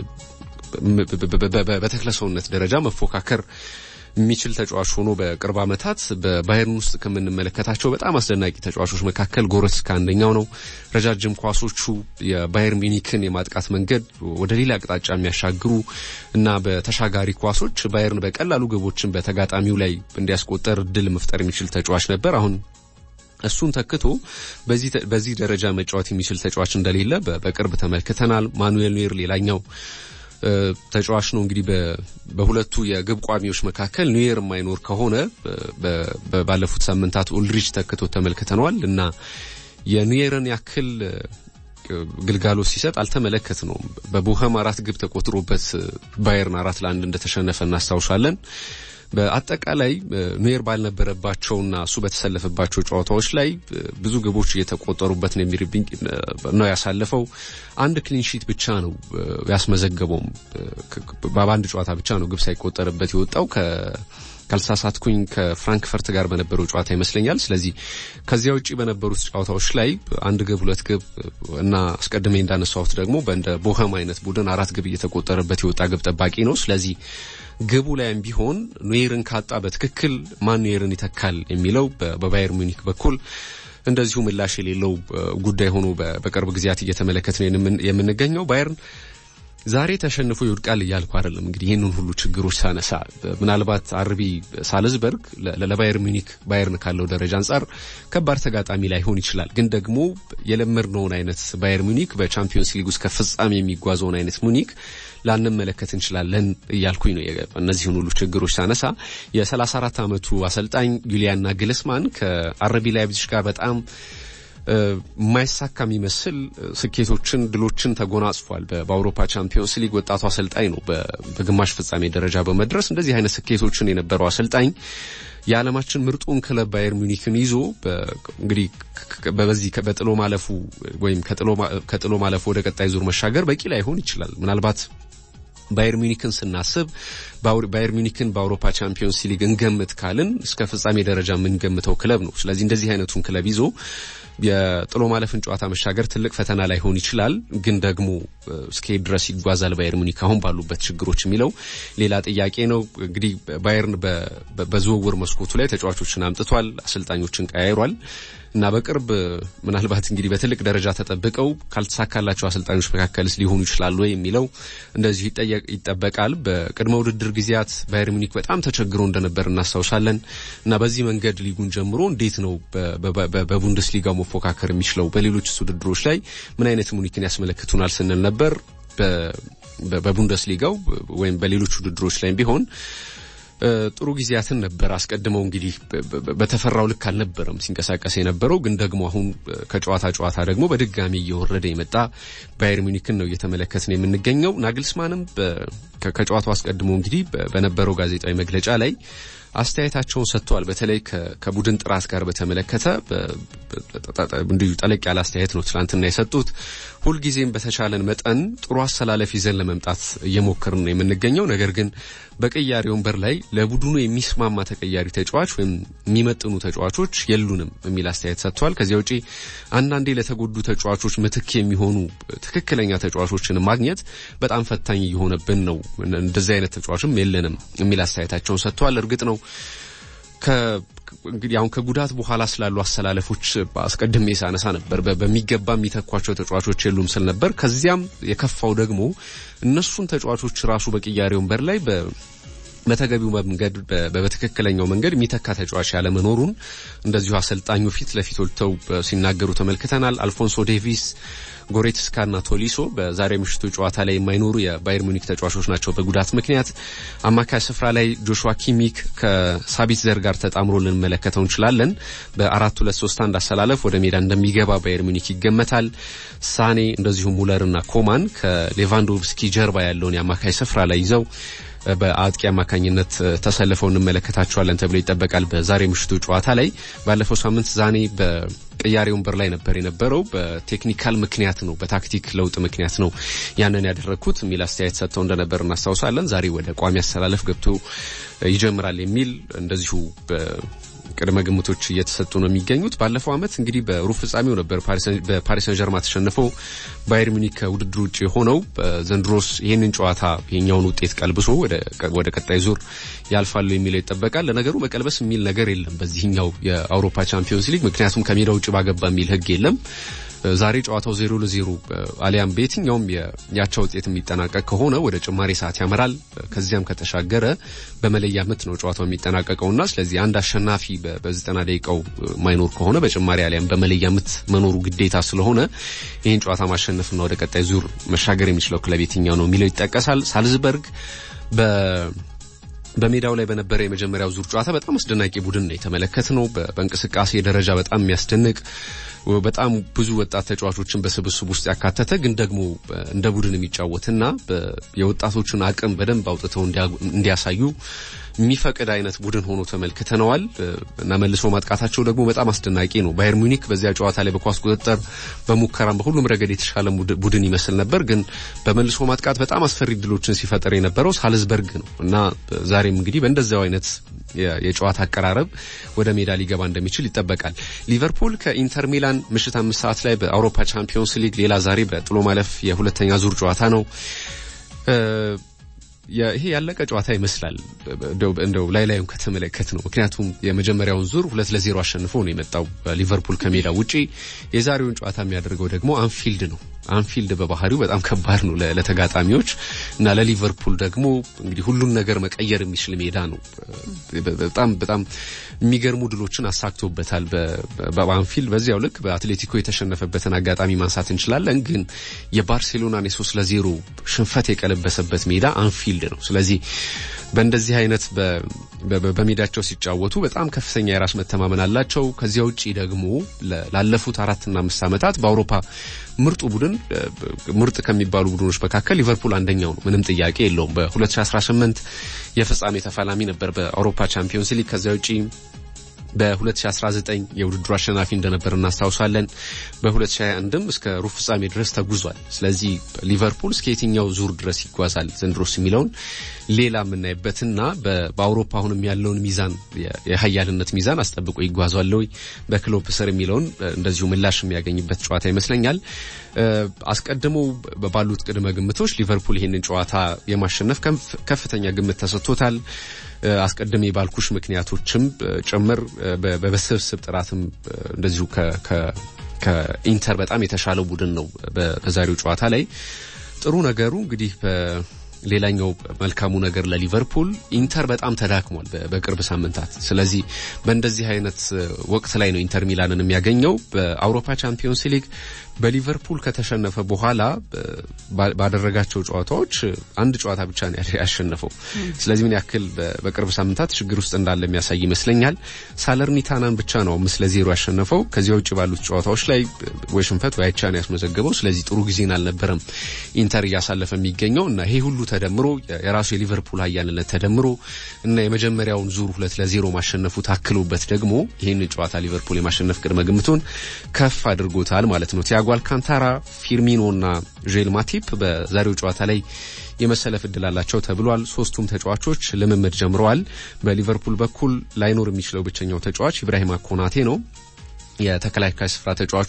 በተክለ ሰውነት ደረጃ መፎካከር የሚችል ተጫዋች ሆኖ በቅርብ ዓመታት በባየርን ውስጥ ከምንመለከታቸው በጣም አስደናቂ ተጫዋቾች መካከል ጎረትስካ አንደኛው ነው። ረጃጅም ኳሶቹ የባየር ሚኒክን የማጥቃት መንገድ ወደ ሌላ አቅጣጫ የሚያሻግሩ እና በተሻጋሪ ኳሶች ባየርን በቀላሉ ግቦችን በተጋጣሚው ላይ እንዲያስቆጠር እድል መፍጠር የሚችል ተጫዋች ነበር። አሁን እሱን ተክቶ በዚህ ደረጃ መጫወት የሚችል ተጫዋች እንደሌለ በቅርብ ተመልክተናል። ማኑኤል ኑዌር ሌላኛው ተጫዋች ነው። እንግዲህ በሁለቱ የግብ ቋሚዎች መካከል ኑዌር የማይኖር ከሆነ ባለፉት ሳምንታት ኦልድሪች ተክቶ ተመልክተነዋል እና የኑዌርን ያክል ግልጋሎት ሲሰጥ አልተመለከት ነው። በቦኸም አራት ግብ ተቆጥሮበት ባየርን አራት ለአንድ እንደተሸነፈ እናስታውሳለን። በአጠቃላይ ኑዌር ባልነበረባቸውና እሱ በተሰለፈባቸው ጨዋታዎች ላይ ብዙ ግቦች እየተቆጠሩበት ነው የሚርብኝ ነው ያሳለፈው። አንድ ክሊንሺት ብቻ ነው ያስመዘገበውም። በአንድ ጨዋታ ብቻ ነው ግብ ሳይቆጠርበት የወጣው ካልተሳሳትኩኝ ከፍራንክፈርት ጋር በነበረው ጨዋታ ይመስለኛል። ስለዚህ ከዚያ ውጪ በነበሩት ጨዋታዎች ላይ አንድ ግብ፣ ሁለት ግብ እና አስቀድሜ እንዳነሳሁት ደግሞ በእንደ ቦኸም አይነት ቡድን አራት ግብ እየተቆጠረበት የወጣ ግብ ጠባቂ ነው። ስለዚህ ግቡ ላይም ቢሆን ኑዌርን ካጣ በትክክል ማን ኑዌርን ይተካል የሚለው በባየር ሙኒክ በኩል እንደዚሁ ምላሽ የሌለው ጉዳይ ሆኖ በቅርብ ጊዜያት እየተመለከትን የምንገኘው ባየርን ዛሬ ተሸንፎ ይወድቃል እያልኩ አይደለም። እንግዲህ ይህንን ሁሉ ችግሮች ሳነሳ ምናልባት አርቢ ሳልዝበርግ ለባየር ሚኒክ ባየርን ካለው ደረጃ አንጻር ከባድ ተጋጣሚ ላይሆን ይችላል። ግን ደግሞ የለመድነውን አይነት ባየር ሚኒክ በቻምፒዮንስ ሊግ ውስጥ ከፍጻሜ የሚጓዘውን አይነት ሙኒክ ላንመለከት እንችላለን እያልኩኝ ነው። እነዚህን ሁሉ ችግሮች ሳነሳ የ34 ዓመቱ አሰልጣኝ ዩሊያን ናግልስማን ከአረቢ ላይፕዚግ ጋር በጣም የማይሳካ የሚመስል ስኬቶችን፣ ድሎችን ተጎናጽፏል። በአውሮፓ ቻምፒዮንስ ሊግ ወጣቱ አሰልጣኝ ነው። በግማሽ ፍጻሜ ደረጃ በመድረስ እንደዚህ አይነት ስኬቶችን የነበረው አሰልጣኝ የዓለማችን ምርጡን ክለብ ባየር ሚኒክን ይዞ እንግዲህ በዚህ በጥሎ ማለፉ ወይም ከጥሎ ማለፉ ወደ ቀጣይ ዙር መሻገር በቂ ላይሆን ይችላል። ምናልባት ባየር ሚኒክን ስናስብ ባየር ሚኒክን በአውሮፓ ቻምፒዮንስ ሊግ እንገምት ካልን እስከ ፍጻሜ ደረጃ የምንገምተው ክለብ ነው። ስለዚህ እንደዚህ አይነቱን ክለብ ይዞ የጥሎ ማለፍን ጨዋታ መሻገር ትልቅ ፈተና ላይሆን ይችላል። ግን ደግሞ እስከሄድ ድረስ ይጓዛል ባየር ሙኒክ አሁን ባሉበት ችግሮች የሚለው ሌላ ጥያቄ ነው። እንግዲህ ባየርን በዝውውር መስኮቱ ላይ ተጫዋቾችን አምጥቷል፣ አሰልጣኞችን ቀያይሯል እና በቅርብ ምናልባት እንግዲህ በትልቅ ደረጃ ተጠብቀው ካልተሳካላቸው አሰልጣኞች መካከልስ ሊሆኑ ይችላሉ የሚለው እንደዚሁ ይጠበቃል። በቅድመ ውድድር ጊዜያት ባየር ሙኒክ በጣም ተቸግሮ እንደነበር እናስታውሳለን እና በዚህ መንገድ ሊጉን ጀምሮ እንዴት ነው በቡንደስሊጋው መፎካከር የሚችለው በሌሎች ውድድሮች ላይ ምን አይነት ሙኒክን ያስመለክቱናል ስንል ነበር። በቡንደስሊጋው ወይም በሌሎች ውድድሮች ላይም ቢሆን ጥሩ ጊዜያትን ነበር። አስቀድመው እንግዲህ በተፈራው ልክ አልነበረም ሲንቀሳቀስ የነበረው ግን ደግሞ አሁን ከጨዋታ ጨዋታ ደግሞ በድጋሚ እየወረደ የመጣ ባየር ሚኒክን ነው እየተመለከትን የምንገኘው። ናግልስማንም ከጨዋታው አስቀድሞ እንግዲህ በነበረው ጋዜጣዊ መግለጫ ላይ አስተያየታቸውን ሰጥተዋል። በተለይ ከቡድን ጥራት ጋር በተመለከተ እንዲሁ ጠለቅ ያለ አስተያየት ነው ትላንትና የሰጡት። ሁልጊዜም በተቻለን መጠን ጥሩ አሰላለፍ ይዘን ለመምጣት እየሞከርን ነው የምንገኘው። ነገር ግን በቀያሪ ወንበር ላይ ለቡድኑ የሚስማማ ተቀያሪ ተጫዋች ወይም የሚመጥኑ ተጫዋቾች የሉንም የሚል አስተያየት ሰጥተዋል። ከዚያ ውጪ አንዳንዴ ለተጎዱ ተጫዋቾች ምትክ የሚሆኑ ትክክለኛ ተጫዋቾችን ማግኘት በጣም ፈታኝ እየሆነብን ነው። እንደዚህ አይነት ተጫዋችም የለንም የሚል አስተያየታቸውን ሰጥተዋል። እርግጥ ነው እንግዲህ አሁን ከጉዳት በኋላ ስላሉ አሰላለፎች አስቀድሜ ሳነሳ ነበር። በሚገባ የሚተኳቸው ተጫዋቾች የሉም ስል ነበር። ከዚያም የከፋው ደግሞ እነሱን ተጫዋቾች ራሱ በቅያሬ ወንበር ላይ በተገቢው መንገድ በትክክለኛው መንገድ የሚተካ ተጫዋች ያለመኖሩን እንደዚሁ አሰልጣኙ ፊት ለፊት ወልተው ሲናገሩ ተመልክተናል። አልፎንሶ ዴቪስ ጎሬትስካና ቶሊሶ በዛሬ ምሽቱ ጨዋታ ላይ የማይኖሩ የባየር ሙኒክ ተጫዋቾች ናቸው በጉዳት ምክንያት። አማካይ ስፍራ ላይ ጆሹዋ ኪሚክ ከሳቢትዘር ጋር ተጣምሮ ልንመለከተው እንችላለን። በአራት ሁለት ሶስት አንድ አሰላለፍ ወደ ሜዳ እንደሚገባ ባየር ሙኒክ ይገመታል። ሳኔ እንደዚሁም ሙለርና ኮማን ከሌቫንዶቭስኪ ጀርባ ያለውን የአማካይ ስፍራ ላይ ይዘው በአጥቂ አማካኝነት ተሰልፈው እንመለከታቸዋለን ተብሎ ይጠበቃል። በዛሬ ምሽቱ ጨዋታ ላይ ባለፈው ሳምንት ዛኔ በቅያሬ ወንበር ላይ ነበር የነበረው። በቴክኒካል ምክንያት ነው፣ በታክቲክ ለውጥ ምክንያት ነው ያንን ያደረግኩት የሚል አስተያየት ሰጥተው እንደነበር እናስታውሳለን። ዛሬ ወደ ቋሚ አሰላለፍ ገብቶ ይጀምራል የሚል እንደዚሁ ቅድመ ግምቶች እየተሰጡ ነው የሚገኙት። ባለፈው ዓመት እንግዲህ በሩብ ፍጻሜው ነበር በፓሪስ ሰን ጀርማ ተሸንፈው ባየር ሚኒክ ከውድድር ውጭ የሆነው። ዘንድሮስ ይህንን ጨዋታ ይሄኛውን ውጤት ቀልብሶ ወደ ቀጣይ ዙር ያልፋሉ የሚለው ይጠበቃል። ለነገሩ መቀልበስ የሚል ነገር የለም በዚህኛው የአውሮፓ ቻምፒዮንስ ሊግ ምክንያቱም ከሜዳ ውጭ ባገባ የሚል ሕግ የለም። ዛሬ ጨዋታው ዜሮ ለዜሮ አሊያም በየትኛውም የአቻ ውጤት የሚጠናቀቅ ከሆነ ወደ ጭማሪ ሰዓት ያመራል። ከዚያም ከተሻገረ በመለያ ምት ነው ጨዋታው የሚጠናቀቀውና ስለዚህ አንድ አሸናፊ በዘጠና ደቂቃው ማይኖር ከሆነ በጭማሪ አሊያም በመለያ ምት መኖሩ ግዴታ ስለሆነ ይህን ጨዋታ ማሸነፍና ወደ ቀጣይ ዙር መሻገር የሚችለው ክለብ የትኛው ነው የሚለው ይጠቀሳል። ሳልዝበርግ በ በሜዳው ላይ በነበረ የመጀመሪያው ዙር ጨዋታ በጣም አስደናቂ ቡድን ነው የተመለከትነው። በእንቅስቃሴ ደረጃ በጣም የሚያስደንቅ በጣም ብዙ ወጣት ተጫዋቾችን በስብስብ ውስጥ ያካተተ ግን ደግሞ እንደ ቡድን የሚጫወትና የወጣቶችን አቅም በደንብ አውጥተው እንዲያሳዩ የሚፈቅድ አይነት ቡድን ሆኖ ተመልክተነዋል እና መልሶ ማጥቃታቸው ደግሞ በጣም አስደናቂ ነው። ባየር ሙኒክ በዚያ ጨዋታ ላይ በኳስ ቁጥጥር፣ በሙከራም በሁሉም ረገድ የተሻለ ቡድን ይመስል ነበር። ግን በመልሶ ማጥቃት በጣም አስፈሪ ድሎችን ሲፈጠር የነበረው ሳልዝበርግ ነው እና ዛሬም እንግዲህ በእንደዚያው አይነት የጨዋታ አቀራረብ ወደ ሜዳ ሊገባ እንደሚችል ይጠበቃል። ሊቨርፑል ከኢንተር ሚላን ምሽት አምስት ሰዓት ላይ በአውሮፓ ቻምፒዮንስ ሊግ ሌላ ዛሬ በጥሎ ማለፍ የሁለተኛ ዙር ጨዋታ ነው። ይሄ ያለቀ ጨዋታ ይመስላል እንደው ላይ ላዩን ከተመለከት ነው። ምክንያቱም የመጀመሪያውን ዙር ሁለት ለዜሮ አሸንፎ ነው የመጣው ሊቨርፑል ከሜዳ ውጪ። የዛሬውን ጨዋታ የሚያደርገው ደግሞ አንፊልድ ነው አንፊልድ በባህሪው በጣም ከባድ ነው ለተጋጣሚዎች እና ለሊቨርፑል ደግሞ እንግዲህ ሁሉን ነገር መቀየር የሚችል ሜዳ ነው። በጣም በጣም የሚገርሙ ድሎችን አሳክቶበታል በአንፊልድ። በዚያው ልክ በአትሌቲኮ የተሸነፈበትን አጋጣሚ ማንሳት እንችላለን። ግን የባርሴሎናን የሶስት ለዜሮ ሽንፈት የቀለበሰበት ሜዳ አንፊልድ ነው። ስለዚህ በእንደዚህ አይነት በሜዳቸው ሲጫወቱ በጣም ከፍተኛ የራስ መተማመን አላቸው። ከዚያ ውጪ ደግሞ ላለፉት አራትና አምስት ዓመታት በአውሮፓ ምርጡ ቡድን ምርጥ ከሚባሉ ቡድኖች መካከል ሊቨርፑል አንደኛው ነው። ምንም ጥያቄ የለውም። በ2018 የፍጻሜ ተፋላሚ ነበር በአውሮፓ ቻምፒዮንስ ሊግ። ከዚያ ውጪ በ2019 የውድድሩ አሸናፊ እንደነበር እናስታውሳለን። በ2021ም እስከ ሩብ ፍጻሜ ድረስ ተጉዟል። ስለዚህ ሊቨርፑል እስከ የትኛው ዙር ድረስ ይጓዛል ዘንድሮስ የሚለውን ሌላ የምናይበትና በአውሮፓ አሁንም ያለውን ሚዛን የሀያልነት ሚዛን አስጠብቆ ይጓዟል ወይ በክሎፕ ስር የሚለውን እንደዚሁ ምላሽ የሚያገኝበት ጨዋታ ይመስለኛል። አስቀድሞ ባሉት ቅድመ ግምቶች ሊቨርፑል ይህንን ጨዋታ የማሸነፍ ከፍተኛ ግምት ተሰጥቶታል። አስቀድሜ ባልኩሽ ምክንያቶችም ጭምር በስብስብ ጥራትም እንደዚሁ ከኢንተር በጣም የተሻለው ቡድን ነው። በዛሬው ጨዋታ ላይ ጥሩ ነገሩ እንግዲህ ሌላኛው መልካሙ ነገር ለሊቨርፑል ኢንተር በጣም ተዳክሟል በቅርብ ሳምንታት። ስለዚህ በእንደዚህ አይነት ወቅት ላይ ነው ኢንተር ሚላንን የሚያገኘው። በአውሮፓ ቻምፒዮንስ ሊግ በሊቨርፑል ከተሸነፈ በኋላ ባደረጋቸው ጨዋታዎች አንድ ጨዋታ ብቻ ነው ያሸነፈው። ስለዚህ ምን ያክል በቅርብ ሳምንታት ችግር ውስጥ እንዳለ የሚያሳይ ይመስለኛል። ሳለርኒታናን ብቻ ነው አምስት ለዜሮ ያሸነፈው። ከዚያ ውጭ ባሉት ጨዋታዎች ላይ ወይ ሽንፈት ወይ አቻ ነው ያስመዘገበው። ስለዚህ ጥሩ ጊዜን አልነበረም ኢንተር እያሳለፈ የሚገኘው እና ይሄ ሁሉ ተደምሮ የራሱ የሊቨርፑል ሀያልነት ተደምሮ እና የመጀመሪያውን ዙር ሁለት ለዜሮ ማሸነፉ ታክሎበት ደግሞ ይህንን ጨዋታ ሊቨርፑል የማሸነፍ ቅድመ ግምቱን ከፍ አድርጎታል ማለት ነው። ቲያጎ አልካንታራ፣ ፊርሚኖ እና ዤል ማቲፕ በዛሬው ጨዋታ ላይ የመሰለፍ እድል አላቸው ተብሏል። ሶስቱም ተጫዋቾች ልምምድ ጀምረዋል። በሊቨርፑል በኩል ላይኖር የሚችለው ብቸኛው ተጫዋች ኢብራሂማ ኮናቴ ነው። የተከላካይ ስፍራ ተጫዋቹ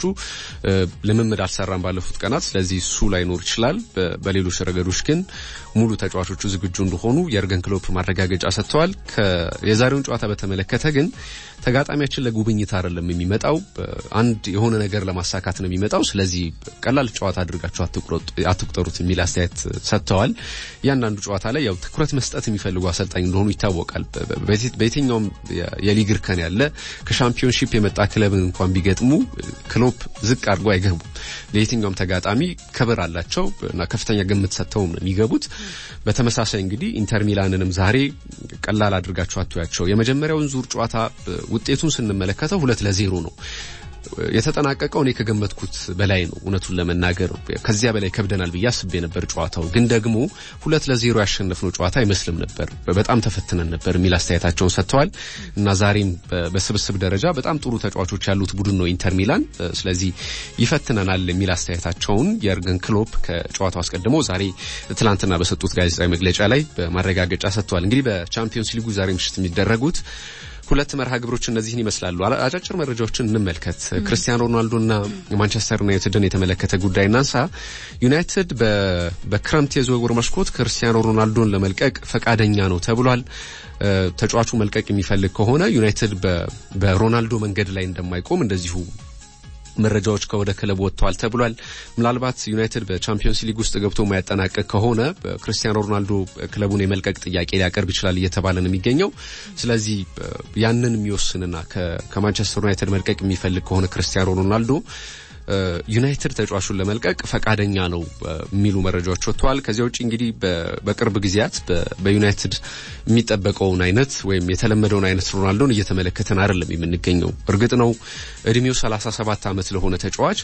ልምምድ አልሰራም ባለፉት ቀናት። ስለዚህ እሱ ላይኖር ይችላል። በሌሎች ረገዶች ግን ሙሉ ተጫዋቾቹ ዝግጁ እንደሆኑ የርገን ክሎፕ ማረጋገጫ ሰጥተዋል። የዛሬውን ጨዋታ በተመለከተ ግን ተጋጣሚያችን ለጉብኝት አይደለም የሚመጣው፣ አንድ የሆነ ነገር ለማሳካት ነው የሚመጣው። ስለዚህ ቀላል ጨዋታ አድርጋችሁ አትቁጠሩት የሚል አስተያየት ሰጥተዋል። እያንዳንዱ ጨዋታ ላይ ያው ትኩረት መስጠት የሚፈልጉ አሰልጣኝ እንደሆኑ ይታወቃል። በየትኛውም የሊግ እርከን ያለ ከሻምፒዮንሺፕ የመጣ ክለብን እንኳን ቢገጥሙ ክሎፕ ዝቅ አድርጎ አይገቡም። ለየትኛውም ተጋጣሚ ክብር አላቸው እና ከፍተኛ ግምት ሰጥተው ነው የሚገቡት። በተመሳሳይ እንግዲህ ኢንተር ሚላንንም ዛሬ ቀላል አድርጋችሁ አትያቸው። የመጀመሪያውን ዙር ጨዋታ ውጤቱን ስንመለከተው ሁለት ለዜሮ ነው የተጠናቀቀው እኔ ከገመትኩት በላይ ነው። እውነቱን ለመናገር ከዚያ በላይ ከብደናል ብዬ አስቤ ነበር። ጨዋታው ግን ደግሞ ሁለት ለዜሮ ያሸነፍነው ጨዋታ አይመስልም ነበር፣ በጣም ተፈትነን ነበር የሚል አስተያየታቸውን ሰጥተዋል እና ዛሬም በስብስብ ደረጃ በጣም ጥሩ ተጫዋቾች ያሉት ቡድን ነው ኢንተር ሚላን። ስለዚህ ይፈትነናል የሚል አስተያየታቸውን የርገን ክሎፕ ከጨዋታው አስቀድሞ ዛሬ ትላንትና በሰጡት ጋዜጣዊ መግለጫ ላይ በማረጋገጫ ሰጥተዋል። እንግዲህ በቻምፒዮንስ ሊጉ ዛሬ ምሽት የሚደረጉት ሁለት መርሃ ግብሮች እነዚህን ይመስላሉ። አጫጭር መረጃዎችን እንመልከት። ክርስቲያኖ ሮናልዶና ማንቸስተር ዩናይትድን የተመለከተ ጉዳይ እናንሳ። ዩናይትድ በክረምት የዝውውር መስኮት ክርስቲያኖ ሮናልዶን ለመልቀቅ ፈቃደኛ ነው ተብሏል። ተጫዋቹ መልቀቅ የሚፈልግ ከሆነ ዩናይትድ በሮናልዶ መንገድ ላይ እንደማይቆም እንደዚሁ መረጃዎች ከወደ ክለብ ወጥተዋል ተብሏል። ምናልባት ዩናይትድ በቻምፒዮንስ ሊግ ውስጥ ገብቶ የማያጠናቀቅ ከሆነ ክርስቲያኖ ሮናልዶ ክለቡን የመልቀቅ ጥያቄ ሊያቀርብ ይችላል እየተባለ ነው የሚገኘው። ስለዚህ ያንን የሚወስንና ከማንቸስተር ዩናይትድ መልቀቅ የሚፈልግ ከሆነ ክርስቲያኖ ሮናልዶ ዩናይትድ ተጫዋቹን ለመልቀቅ ፈቃደኛ ነው የሚሉ መረጃዎች ወጥተዋል። ከዚያ ውጭ እንግዲህ በቅርብ ጊዜያት በዩናይትድ የሚጠበቀውን አይነት ወይም የተለመደውን አይነት ሮናልዶን እየተመለከተን አይደለም የምንገኘው። እርግጥ ነው እድሜው 37 ዓመት ለሆነ ተጫዋች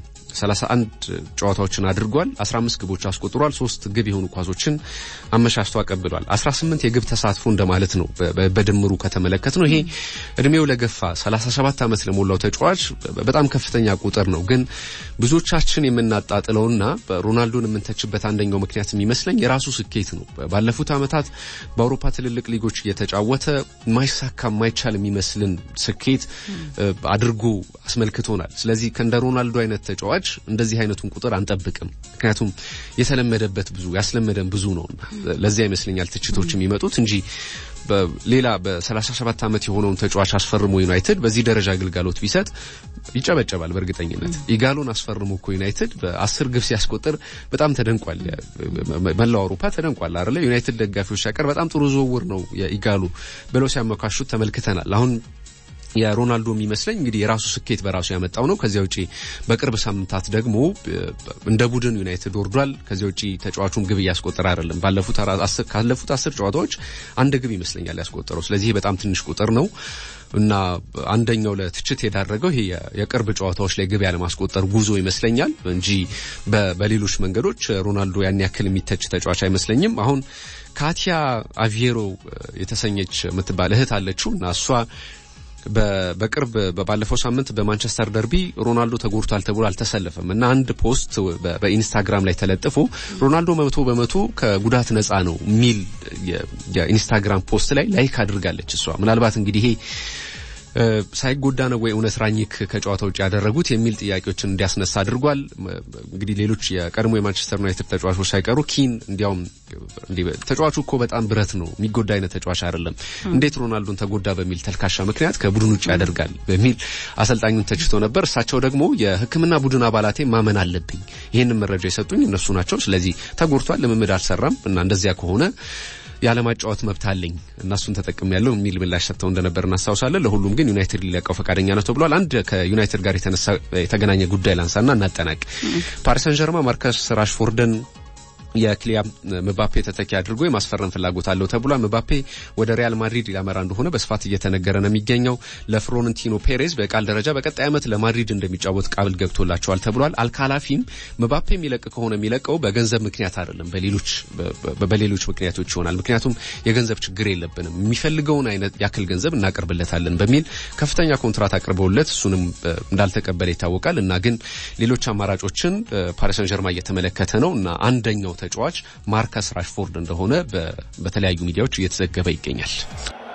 በ31 ጨዋታዎችን አድርጓል። 15 ግቦች አስቆጥሯል። ሶስት ግብ የሆኑ ኳሶችን አመቻችቶ አቀብሏል። 18 የግብ ተሳትፎ እንደማለት ነው በድምሩ ከተመለከት ነው። ይሄ እድሜው ለገፋ 37 ዓመት ለሞላው ተጫዋች በጣም ከፍተኛ ቁጥር ነው። ግን ብዙዎቻችን የምናጣጥለውና ሮናልዶን የምንተችበት አንደኛው ምክንያት የሚመስለኝ የራሱ ስኬት ነው። ባለፉት ዓመታት በአውሮፓ ትልልቅ ሊጎች እየተጫወተ ማይሳካ ማይቻል የሚመስልን ስኬት አድርጎ አስመልክቶናል። ስለዚህ ከእንደ ሮናልዶ አይነት ተጫዋች እንደዚህ አይነቱን ቁጥር አንጠብቅም። ምክንያቱም የተለመደበት ብዙ ያስለመደን ብዙ ነውና ለዚያ ይመስለኛል ትችቶች የሚመጡት እንጂ ሌላ በ37 ዓመት የሆነውን ተጫዋች አስፈርሞ ዩናይትድ በዚህ ደረጃ አገልጋሎት ቢሰጥ ይጨበጨባል በእርግጠኝነት። ኢጋሎን አስፈርሞ እኮ ዩናይትድ በአስር ግብ ሲያስቆጥር በጣም ተደንቋል። መላው አውሮፓ ተደንቋል አይደለ? ዩናይትድ ደጋፊዎች ሳይቀር በጣም ጥሩ ዝውውር ነው የኢጋሉ ብለው ሲያመካሹት ተመልክተናል። አሁን የሮናልዶ የሚመስለኝ እንግዲህ የራሱ ስኬት በራሱ ያመጣው ነው። ከዚያ ውጪ በቅርብ ሳምንታት ደግሞ እንደ ቡድን ዩናይትድ ወርዷል። ከዚያ ውጪ ተጫዋቹም ግብ እያስቆጠረ አይደለም። ባለፉት ካለፉት አስር ጨዋታዎች አንድ ግብ ይመስለኛል ያስቆጠረው። ስለዚህ በጣም ትንሽ ቁጥር ነው እና አንደኛው ለትችት የዳረገው ይሄ የቅርብ ጨዋታዎች ላይ ግብ ያለማስቆጠር ጉዞ ይመስለኛል እንጂ በሌሎች መንገዶች ሮናልዶ ያን ያክል የሚተች ተጫዋች አይመስለኝም። አሁን ካቲያ አቪዬሮ የተሰኘች የምትባል እህት አለችው እና እሷ በቅርብ ባለፈው ሳምንት በማንቸስተር ደርቢ ሮናልዶ ተጎድቷል ተብሎ አልተሰለፈም እና አንድ ፖስት በኢንስታግራም ላይ ተለጥፎ ሮናልዶ መቶ በመቶ ከጉዳት ነፃ ነው የሚል የኢንስታግራም ፖስት ላይ ላይክ አድርጋለች እሷ። ምናልባት እንግዲህ ይሄ ሳይጎዳ ነው ወይ እውነት ራኝክ ከጨዋታ ውጭ ያደረጉት የሚል ጥያቄዎችን እንዲያስነሳ አድርጓል። እንግዲህ ሌሎች የቀድሞ የማንቸስተር ዩናይትድ ተጫዋቾች ሳይቀሩ ኪን እንዲያውም ተጫዋቹ እኮ በጣም ብረት ነው የሚጎዳ አይነት ተጫዋች አይደለም፣ እንዴት ሮናልዶን ተጎዳ በሚል ተልካሻ ምክንያት ከቡድን ውጭ ያደርጋል በሚል አሰልጣኙን ተችቶ ነበር። እሳቸው ደግሞ የሕክምና ቡድን አባላቴ ማመን አለብኝ፣ ይህንን መረጃ የሰጡኝ እነሱ ናቸው። ስለዚህ ተጎድቷል፣ ልምምድ አልሰራም እና እንደዚያ ከሆነ ያለማጫወት መብት አለኝ እና እሱን ተጠቅም ያለው የሚል ምላሽ ሰጥተው እንደነበር እናስታውሳለን። ለሁሉም ግን ዩናይትድ ሊለቀው ፈቃደኛ ነው ተብሏል። አንድ ከዩናይትድ ጋር የተነሳ የተገናኘ ጉዳይ ላንሳና እናጠናቅ። ፓሪስ ሰን ጀርማ ማርከስ ራሽፎርድን የክሊያም ምባፔ ተተኪ አድርጎ የማስፈረም ፍላጎት አለው ተብሏል። ምባፔ ወደ ሪያል ማድሪድ ሊያመራ እንደሆነ በስፋት እየተነገረ ነው የሚገኘው። ለፍሎረንቲኖ ፔሬዝ በቃል ደረጃ በቀጣይ ዓመት ለማድሪድ እንደሚጫወት ቃል ገብቶላቸዋል ተብሏል። አልካላፊም ምባፔ የሚለቅ ከሆነ የሚለቀው በገንዘብ ምክንያት አይደለም፣ በሌሎች በሌሎች ምክንያቶች ይሆናል። ምክንያቱም የገንዘብ ችግር የለብንም፣ የሚፈልገውን አይነት ያክል ገንዘብ እናቀርብለታለን በሚል ከፍተኛ ኮንትራት አቅርበውለት እሱንም እንዳልተቀበለ ይታወቃል። እና ግን ሌሎች አማራጮችን ፓሪስ ሰን ጀርማ እየተመለከተ ነው እና አንደኛው ተጫዋች ማርከስ ራሽፎርድ እንደሆነ በተለያዩ ሚዲያዎች እየተዘገበ ይገኛል።